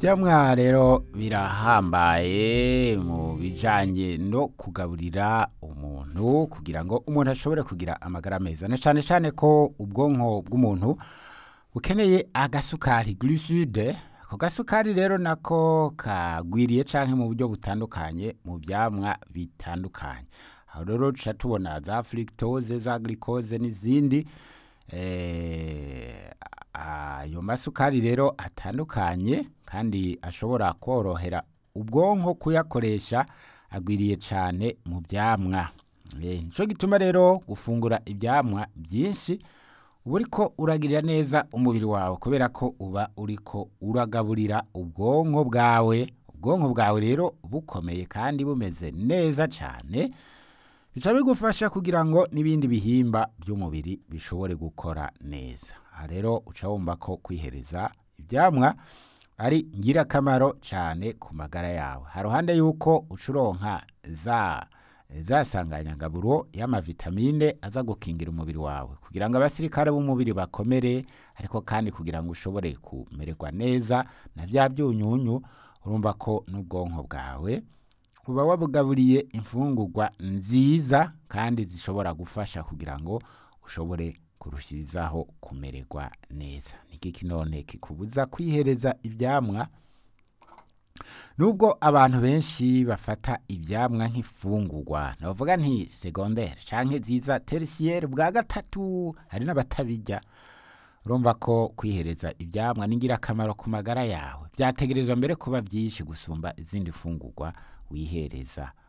ivyamwa rero birahambaye mu bijanye no kugaburira umuntu kugira ngo umuntu ashobore kugira amagara meza na cane cane ko ubwonko bw'umuntu bukeneye agasukari glucide ako gasukari rero nako kagwiriye canke mu buryo butandukanye mu vyamwa bitandukanye aho rero tuca tubona za fructose za glucose n'izindi eh, ayo masukari rero atandukanye kandi ashobora korohera ubwonko kuyakoresha agwiriye cane mu vyamwa Eh, nico gituma rero gufungura ivyamwa vyinshi uba uriko uragirira neza umubiri wawe kubera ko uba uriko uragaburira ubwonko bwawe ubwonko bwawe rero bukomeye kandi bumeze neza cane bica bigufasha kugira ngo n'ibindi bihimba by'umubiri bishobore gukora neza aha rero uca wumva ko kwihereza ivyamwa ari ngirakamaro cane ku magara yawe haruhande yuko uca uronka za za sanganyangaburo y'amavitamine aza gukingira umubiri wawe kugira ngo abasirikare b'umubiri bakomere ariko kandi kugira ngo ushobore kumererwa neza na vya byunyunyu urumva ko n'ubwonko bwawe uba wabugaburiye imfungurwa nziza kandi zishobora gufasha kugira ngo ushobore kurushirizaho kumererwa neza niki none kikubuza kwihereza ivyamwa nubwo abantu benshi bafata ivyamwa nk'ifungurwa navuga nti secondaire canke ziza tertiaire bwa gatatu hari n'abatabirya urumva ko kwihereza ivyamwa ni ngirakamaro ku magara yawe vyategerezwa mbere kuba vyinshi gusumba izindi fungurwa wihereza